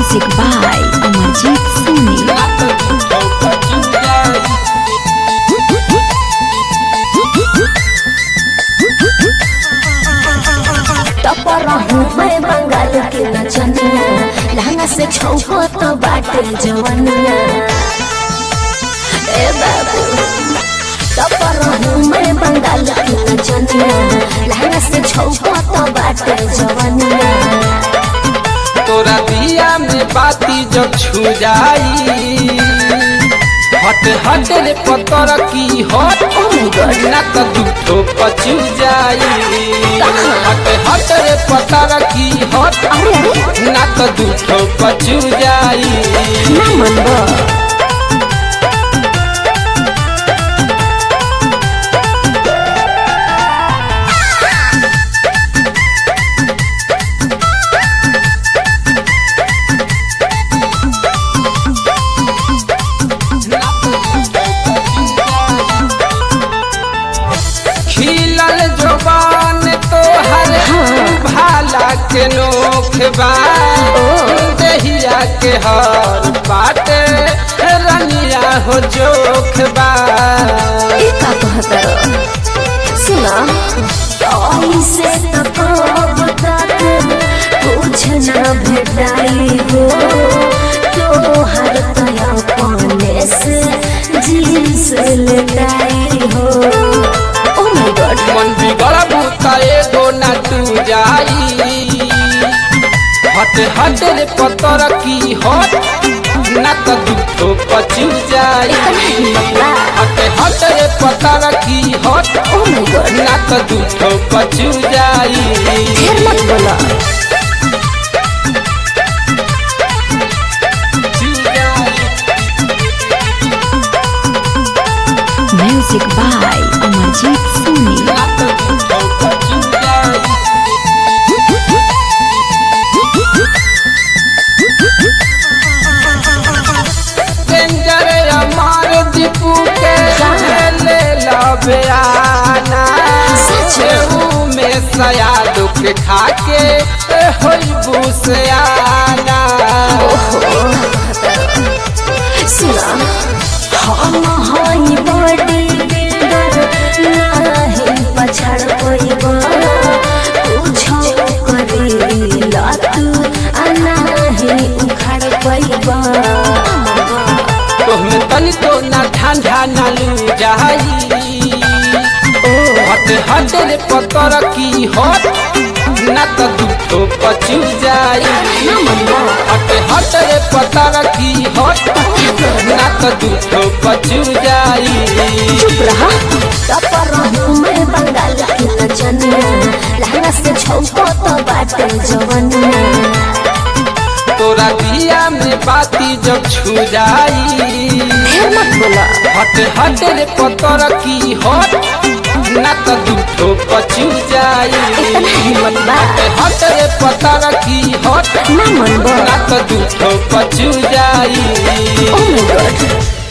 Music by Amarjit Soni. टपरा हूँ मैं बंगाल के नचनिया लहंगा से छौको तो बाटे जवनिया ए बाबू टपरा हूँ मैं बंगाल के नचनिया लहंगा से छौको तो बाटे जवनिया तोरा दिया में बाती जब छू जाई हट हट रे पतर की हट Oh my God. ना तो दुठो पचू जाई हट हट रे पतर की हट अरे अरे ना तो दुठो पचू जाई ना मनबो खिलल जोबान तोहर भाला के नोख बा दहिया के हर बाटे रनिया हो जोख बा ई का कहतर सुना ऐसे तो कब तक कुछ न भेटाई हो तोहर तया पाने से जींस लटाई हो ओ माय गॉड मन बिगड़ भूता एगो ना तू जाई हट हट रे पतर की हट ना तो दुखो पचू जाई हट हट रे पतर की हट ओ माय गॉड ना तो दुखो पचू जाई फिर मत बोला Music by Amarjit Soni. Danger Amar Deepu के ले लबे आना सेऊ में सयाद के खा के होइबू से आना सुना हम हई बड़ी बिल्डर नाही पछाड़ पइबा कुछो करेला तू आ नाही उखाड़ पइबा तोहमे तनिको ना ठंडा ना लू जाई हट हट रे पतर की हट ना तो दुखो पचू जाई हट हट रे पतर की हट ना तो दुखो पचू जाई चुप रहा टपर हूँ मैं बंगाल की नचनिया लहंगा से छौको तो बाटे जवनिया तोरा दिया में बाती जब छू जाई फिर मत बोला हट हट रे पतर की हट ना तो दुखो पचू जाई इतना हिम्मत बा हट रे पतर की हट ना मनबो ना तो दुखो पचू जाई ओ माय गॉड